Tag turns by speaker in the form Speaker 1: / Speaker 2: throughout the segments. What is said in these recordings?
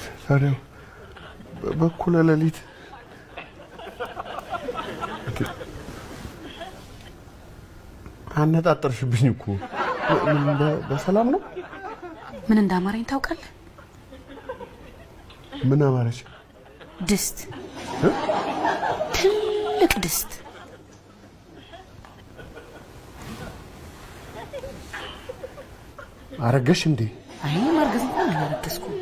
Speaker 1: ታዲያ በ- በኩለ ሌሊት አነጣጠርሽብኝ እኮ ምን በ- በሰላም ነው?
Speaker 2: ምን እንዳማረኝ ታውቃለህ?
Speaker 1: ምን አማረች?
Speaker 2: ድስት፣ ትልቅ ድስት።
Speaker 1: አረገሽ እንዴ?
Speaker 2: አይ ማርገዝ እንኳን አላረገዝኩም።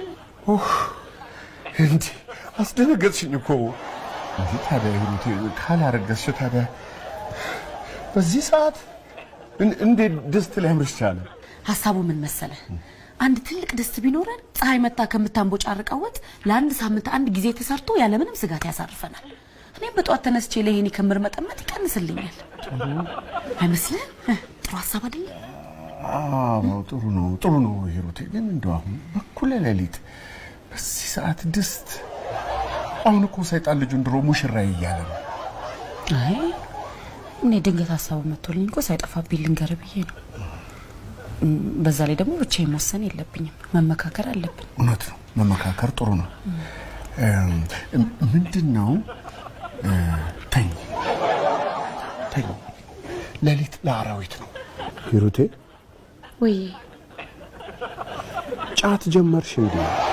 Speaker 1: እንዴ አስደነገጥሽኝ እኮ። እንዴ ታዲያ ሂሩቴ ካላረገዝሽ ታዲያ በዚህ ሰዓት እን- እንዴት ድስት ሊያምርሽ ቻለ?
Speaker 2: ሀሳቡ ምን መሰለህ? አንድ ትልቅ ድስት ቢኖረን ፀሐይ መታ ከምታንቦጫርቀው ወጥ ለአንድ ሳምንት አንድ ጊዜ ተሰርቶ ያለምንም ስጋት ያሳርፈናል። እኔም በጠዋት ተነስቼ ለይሄን ክምር መጠመጥ ይቀንስልኛል። አይመስልህም? ጥሩ ሀሳብ አይደለም?
Speaker 1: አዎ ጥሩ ነው ጥሩ ነው ሂሩቴ። ግን እንደው አሁን በኩለ ሌሊት በዚህ ሰዓት ድስት አሁን እኮ ሰይጣን ልጁን ድሮ ሙሽራዬ እያለ ነው።
Speaker 2: አይ እኔ ድንገት ሀሳቡ መጥቶልኝ እኮ ሳይጠፋብኝ ልንገር ብዬ ነው። እም፣ በዛ ላይ ደግሞ ብቻዬን መወሰን የለብኝም፣ መመካከር አለብን።
Speaker 1: እውነት ነው፣ መመካከር ጥሩ ነው። እም፣ ምንድን ነው እ፣ ተኝ ተኝ፣ ሌሊት ለአራዊት ነው። ሂሩቴ
Speaker 2: ወይ
Speaker 1: ጫት ጀመርሽ እንዴ?